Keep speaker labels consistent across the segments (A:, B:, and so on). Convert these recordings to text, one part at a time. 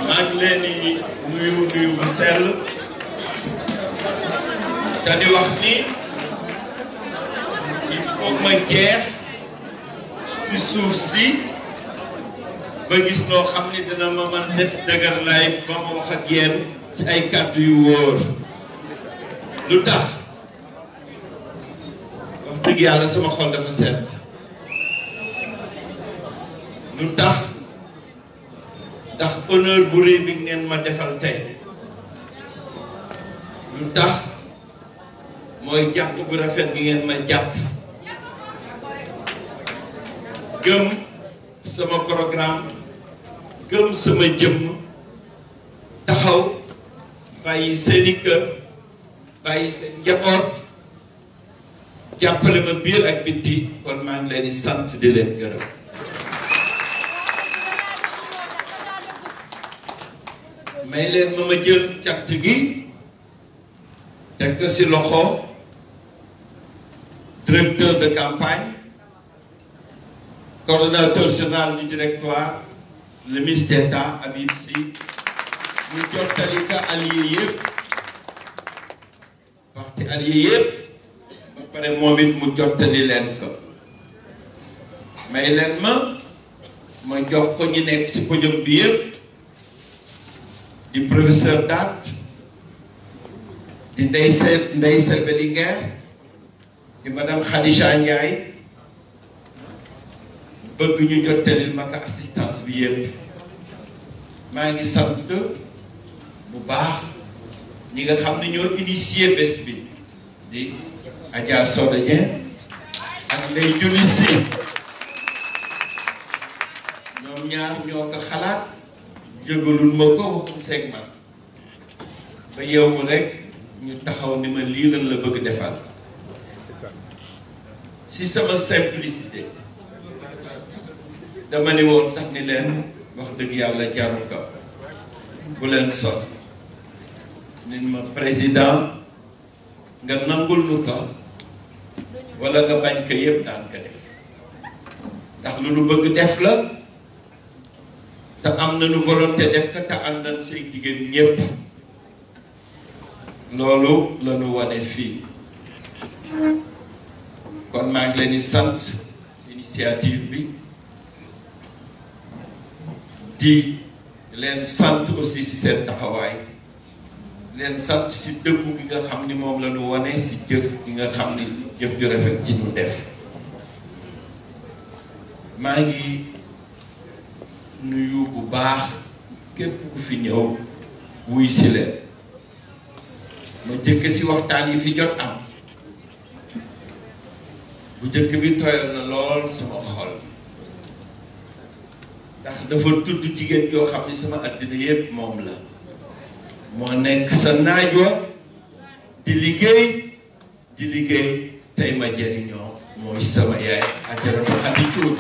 A: maa ngi leen di nuyu nuyu bu sell te di wax ni il faut ma jeex ci suuf si ba gis noo xam ni dina ma mën def dëgër lay ba ma wax ak yéen ci ay kàddu yu wóor lu tax wax dëgg yàlla sama xol dafa sedd lu tax ndax honneur bu rëy bi ngeen ma defal tey lu tax mooy jàpp bu rafet bi ngeen ma jàpp gëm sama programme gëm sama jëmm taxaw bàyyi seeni kër bàyyi seen njaboot jàppale ma biir ak bitti kon maa ngi leen di sant di leen gërëm may leen ma ma jël cant gi teg ko ci loxo directeur de campagne coordonnateur général du directoire le ministre d'État Habib Sy mu jottali ka allié yëpp parti allié yëpp ba pare moom it mu jottali leen ko may leen ma ma jox ko ñu nekk ci podium bi yëpp di professeur Dat di Ndeye Sel Ndeye Selbe Linguère di madame Khadija Ndiaye bëgg ñu jottalil ma ko assistance bi yëpp maa ngi sant bu baax ñi nga xam ne ñoo initié bés bi di Adja Soda Dieng ak Ndeye Julli Si ñoom ñaar ñoo ko xalaat yëgalul ma ko waxum seeg man ba yow rek ñu taxaw ni ma lii lan la bëgg defal si sama simplicité dama ni woon sax ni leen wax dëgg yàlla jaru ko bu leen sol nit ma président nga nangul nu ko wala nga bañ ko yëpp daan ko def ndax lu nu bëgg def la te am nañu volonté def ko te àndan say jigéen ñépp loolu la ñu wane fii kon maa ngi leen di sant initiative bi di leen sant aussi ci seen taxawaay leen sant ci dëggu gi nga xam ni moom la ñu wane ci jëf gi nga xam ni jëf ju rafet ji ñu def maa ngi nuyu bu baax képp ku fi ñëw wuy si leen ma jëkk ci waxtaan yi fi jot am bu jëkk bi tooyal na lool sama xol ndax dafa tudd jigéen joo xam ni sama àddina yépp moom la moo nekk sa naaj wa di liggéey di liggéey tey ma jëriñoo mooy sama yaay ajaratu Xadi Cuun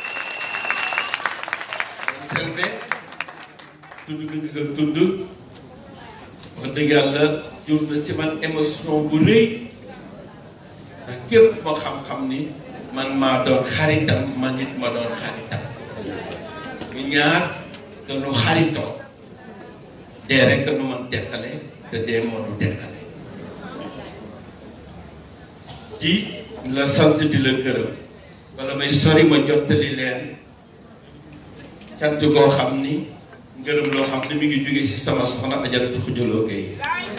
A: selbe tudd nga nga tudd wax dëgg yàlla jur na si man émotion bu rëy ndax képp moo xam-xam ni man maa doon xaritam man nit ma doon xaritam ñu ñaar dañu xaritoo dee rek nu man teqale te dee moo nu teqale di la sant di la gërëm wala may sori ma jottali leen cant goo xam ni ngërëm loo xam ni mi ngi jóge ci sama soxna ajaratu xujaloo gay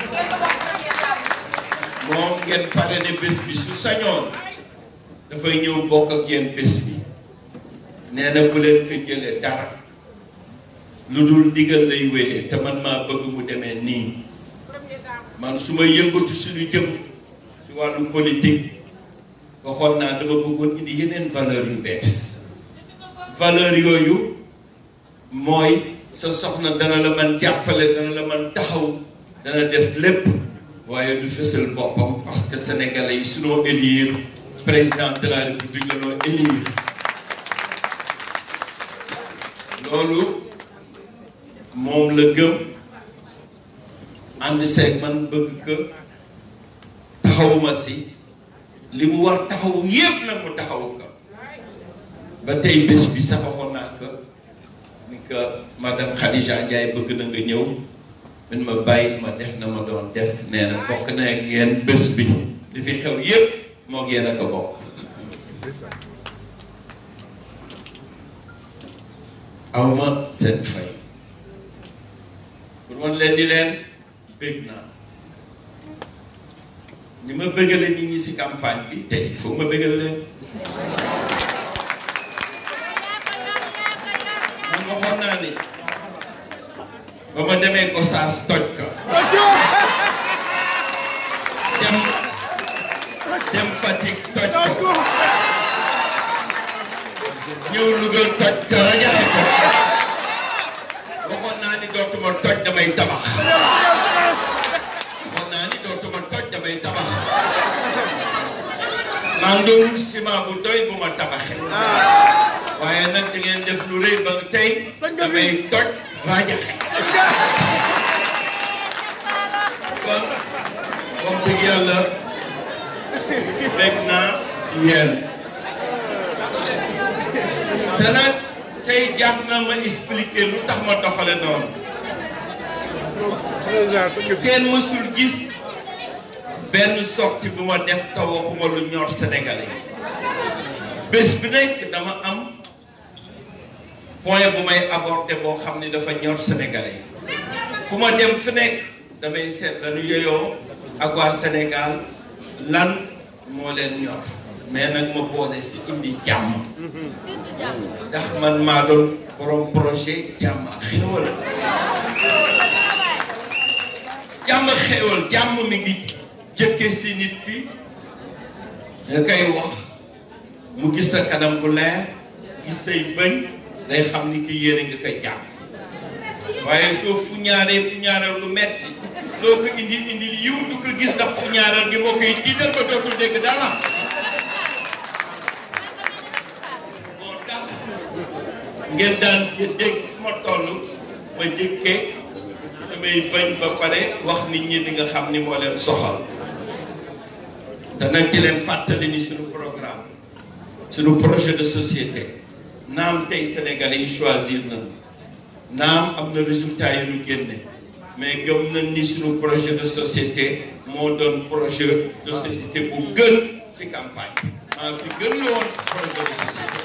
A: moom ngeen pare ne bés bi su sañoon dafay ñëw bokk ak yéen bés bi nee na bu leen ko jëlee dara lu dul ndigal lay wéyee te man maa bëgg mu demee nii man su ma yëngatu suñu jëm ci wàllu politique waxoon naa dama bëggoon indi yeneen valeur yu bees valeur yooyu mooy sa soxna dana la man jàppale dana la man taxaw dana def lépp waaye du fësal boppam parce que sénégalais yi sunoo élire président de la république la noo élire loolu moom la gëm ànd seeg man bëgg que taxawuma si li mu war taxawu yépp nag mu taxawu ko ba tey bés bi sax waxoon naa ko ni que que madame Khadija Ndiaye bëgg na nga ñëw min ma bàyyi ma def na ma doon def nee na bokk na ak yéen bés bi li fi xew yépp moo yéen a ko bokk awma seen fay pour wan leen di leen bëgg naa ñi ma bëggale nit ñi ci campagne bi tey il faut ma bëggal leen man waxoon naa ni ba ma demee Gossas toj ka dem dem Fatick toj ko ñëw Louga toj ka rajaxe ko waxoon naa ni dootuma toj damay tabax waxoon naa ni dootuma toj damay tabax maa ngi doon ciment bu doy bu ma tabaxee waaye nag da ngeen def lu rëy ba tey damay toj rajaxe kon wax dëgg yàlla fekk naa si yéen te nag tey jàpp na ma expliquer lu tax ma doxale noonu kenn mësul gis benn sortie bu ma def te waxuma lu ñor sénégalais bés bi nekk dama am point bu may aborder boo xam ni dafa ñor sénégalais fu ma dem fi nekk damay seet lañu yeyoo ak waa Sénégal lan moo leen ñor mais nag ma boole si indi jàmm ndax man maa doon borom projet jàmm ak xéwal jàmm ak xéwal jàmm mi ngi jëkke si nit ki nga koy wax mu gis sa kanam bu leer gis say bëñ day xam ni ki yéene nga koy jàmm waaye soo fu ñaaree fu ñaareel lu metti loo ko indi indi yiw du ko gis ndax fu ñaareel gi moo koy tiital ba dootul dégg dara moo tax ngeen daan dégg fu ma toll ma jëkkee samay bañ ba pare wax nit ñi li nga xam ni moo leen soxal te nag di leen fàttali ni suñu programme suñu projet de société naam tey sénégalais yi choisir na naam am na résultat yu ñu génne mais gëm nañ ni suñu projet de société moo doon projet de société bu gën ci campagne maa fi gën la woon projet de société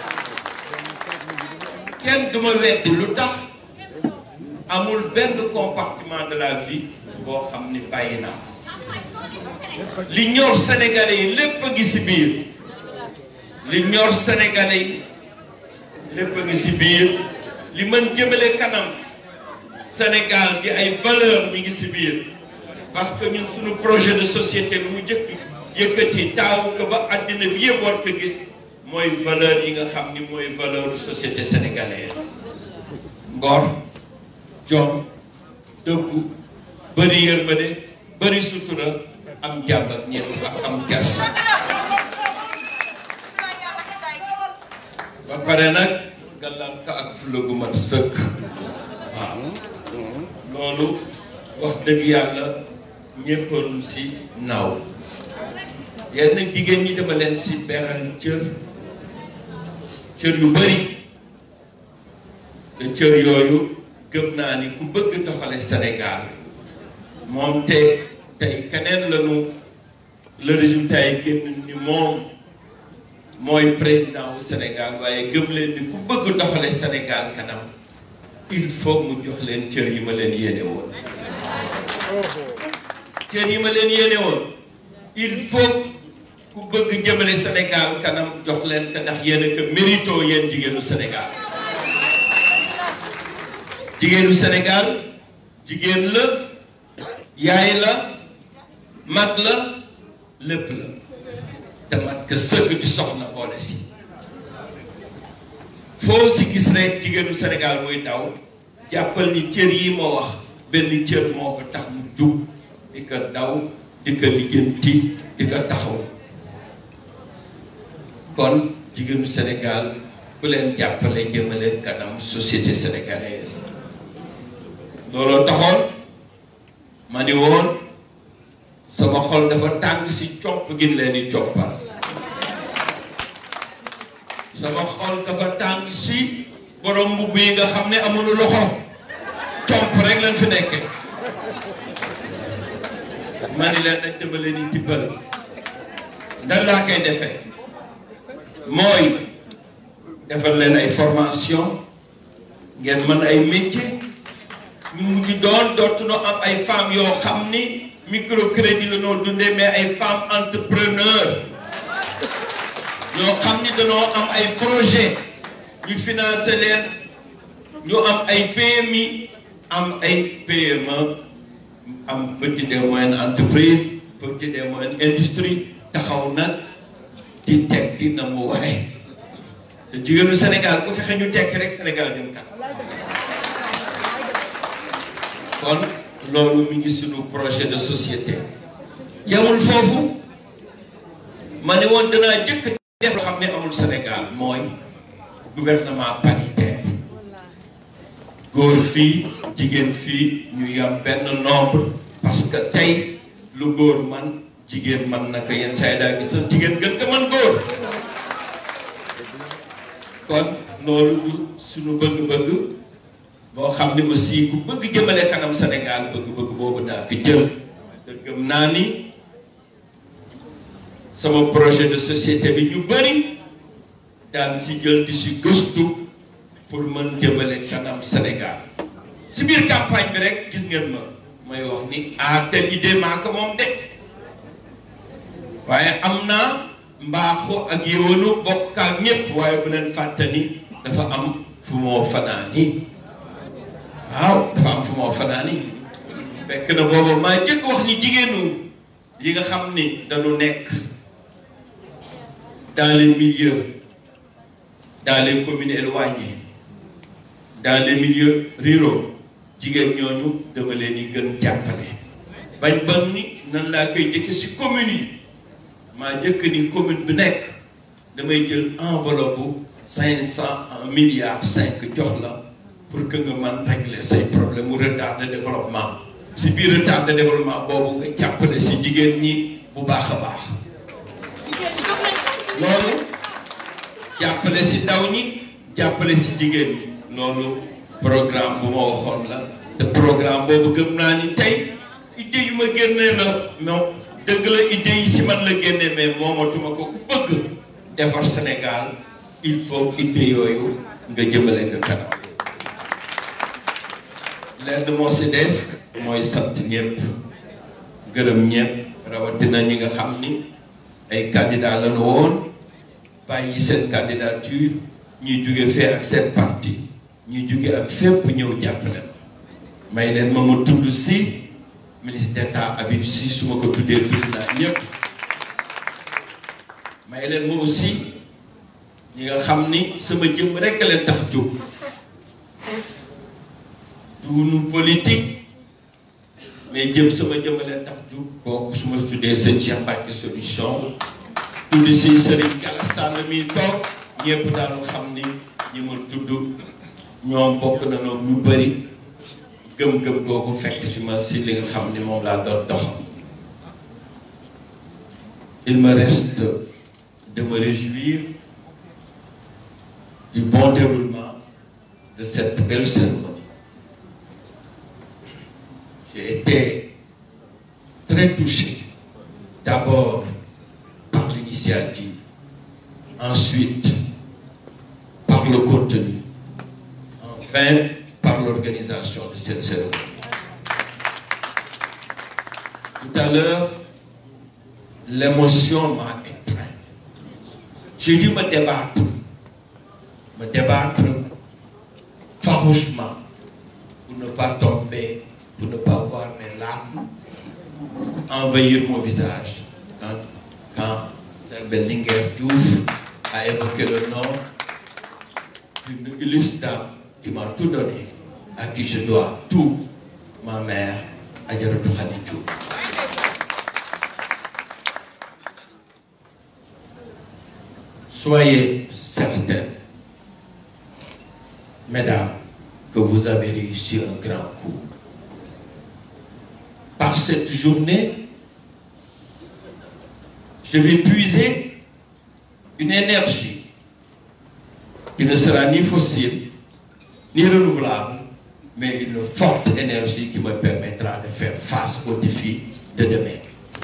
A: kenn duma weddi lu tax amul benn compartiment de la vie boo xam ni bàyyi naa li ñor sénégalais yi lépp a ngi ci biir li ñor sénégalais yi lépp a ngi ci biir li mën jëmale kanam Sénégal gi ay valeur mi ngi ci biir parce que ñun suñu projet de société lu mu jëkk yëkkati taawu ko ba àddina bi yëpp war ko gis mooy valeur yi nga xam ni mooy valeur société sénégalaise ngor jom dëggu bëri yërmande bëri sutura am jàmm ak ñëpp ak am kersa ba pare nag gàllan ka ak fulla gu mat sëkk waaw loolu wax dëgg yàlla ñéppalu si naaw yenn jigéen ñi dama leen si beral cër cër yu bëri te cër yooyu gëm naa ni ku bëgg doxale Sénégal moom te tey keneen lañu le résultat yi génn ni moom mooy président wu Sénégal waaye gëm leen ni ku bëgg doxale Sénégal kanam il faut mu jox leen cër yi ma leen yéene woon cër yi ma leen yéene woon il faut ku bëgg jëmale Sénégal kanam jox leen ko ndax yéen a ko mérito yéen jigéenu Sénégal jigéenu Sénégal jigéen la yaay la mag la lépp la te mat ka sëgg di soxna boole si foo si gis rek jigéenu Sénégal muy daw jàppal ni cër yi ma wax benn cër moo ko tax mu jug di ko daw di ko lijjanti di ko taxaw kon jigéenu Sénégal ku leen jàppale jëmale kanam société sénégalaise looloo taxoon ma ni woon sama xol dafa tàng si copp gi leen di coppal sama xol dafa tàng si borom mbubb yi nga xam ne amuñu loxo comp rek lañ fi nekke ma ni leen nag dama leen di tibbal nan laa koy defee mooy defal leen ay formation ngeen mën ay métier ñu mujj doon dootuñu am ay femmes yoo xam ni microcrédit la noo dundee mais ay femmes entrepreneurs ñoo xam ni dañoo am ay projet ñu financé leen ñu am ay PMI am ay PME am petite et moyenne entreprise petite et moyenne industrie taxaw nag di tekki na mu waree te jigéenu Sénégal ku fexe ñu tekki rek Sénégal jëm kanam kon loolu mi ngi sunu projet de société yamul foofu ma ne woon danaa jëkk def loo xam ne amul Sénégal mooy gouvernement paritaire góor fii jigéen fii ñu yam benn nombre parce que tey lu góor man jigéen man naka yenn saa yi daa gis sax jigéen gën ko man góor kon loolu du suñu bëgg-bëgg boo xam ne aussi ku bëgg jëmale kanam Sénégal bëgg-bëgg boobu daa ko jël te gëm naa ni sama projet de société bi ñu bëri daan si jël di si gëstu pour mën jëmale kanam Sénégal si biir campagne bi rek gis ngeen ma may wax ni ah telle idée maa ko moom de waaye am naa mbaaxu ak yëwanu bokk ak ñëpp waaye bu leen fàtte ni dafa am fu moo fanaani waaw dafa am fu moo fanaani fekk na boobu maa jëkk wax ni jigéenu yi nga xam ni dañu nekk dans les milieux dans les communes éloignées dans les milieux ruraux jigéen ñooñu dama leen di gën jàppale bañ ban ni nan laa koy jëkke si communes yi maa jëkk ni commune bi nekk damay jël enveloppe bu cinq cent un milliard cinq jox la pour que nga mën régler say problème mu retard de développement si biir retard de développement boobu nga jàppale si jigéen ñi bu baax a baax loolu jàppale si ndaw ñi jàppale si jigéen ñi loolu programme bu ma waxoon la te programme boobu gëm naa ni tey idée yu ma génnee la moom dëgg la idée yi si man la génnee mais moomatuma ko ku bëgg defar Sénégal il faut idée yooyu nga jëmale ko kanam lenn moo si des mooy sant ñëpp gërëm ñëpp rawatina ñi nga xam ni ay candidat lañu woon bàyyi seen candidature ñuy jóge fee ak seen parti ñuy jóge ak fépp ñëw jàppale ma may leen ma ma tudd si ministre d'état Habib Sy su ma ko tuddee tudd naa ñëpp may leen ma aussi ñi nga xam ni sama jëm rekk leen tax jóg duunu politique mais jëm sama jëm leen tax jóg kooku su ma tuddee seen Cheikh Mbacke solution tudd si Serigne Galassane mi toog ñëpp daanu xam ni ñi ma tudd ñoom bokk na noonu ñu bëri gëm-gëm googu fekk si ma si li nga xam ni moom laa doon dox il me reste de me réjouir du bon déroulement de cette belle cérémonie j'ai été très touché d'abord par l'initiative ensuite par le contenu enfin par l'organisation de cette cérémonie. Tout à l'heure, l'émotion m'a étreint. J'ai dû me débattre, me débattre farouchement pour ne pas tomber, pour ne pas voir mes larmes envahir mon visage quand, quand Bellinger Diouf a évoqué le nom d'une illustre dame qui m'a tout donné, à qui je dois tout, ma mère, Adjaratou Khadidjou. Soyez certaines, mesdames, que vous avez réussi un grand coup. Par cette journée, je vais puiser une énergie qui ne sera ni fossile, ni renouvelable, mais une forte énergie qui me permettra de faire face aux défis de demain.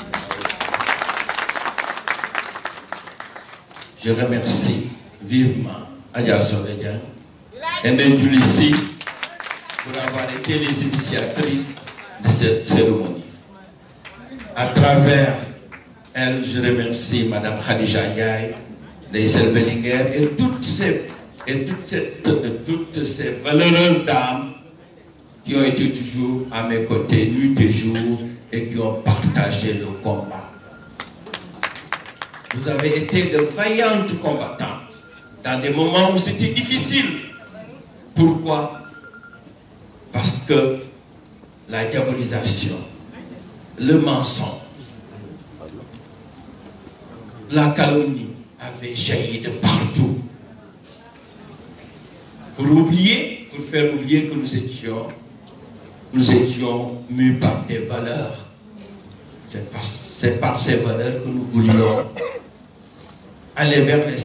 A: Je remercie vivement Adia Soledia et Ndendoulissi pour avoir été les initiatrices de cette cérémonie. À travers elle, je remercie Madame Khadija Ndiaye, Neissel Bellinger et toutes ces, et toutes ces, toutes ces valeureuses dames qui ont été toujours à mes côtés, nuit et jour, et qui ont partagé le combat. Vous avez été de vaillantes combattantes dans des moments où c'était difficile. Pourquoi Parce que la diabolisation, le mensonge, la calomnie avait jailli de partout. Pour oublier, pour faire oublier que nous étions, nous étions mus par des valeurs. C'est par, c'est par ces valeurs que nous voulions aller vers les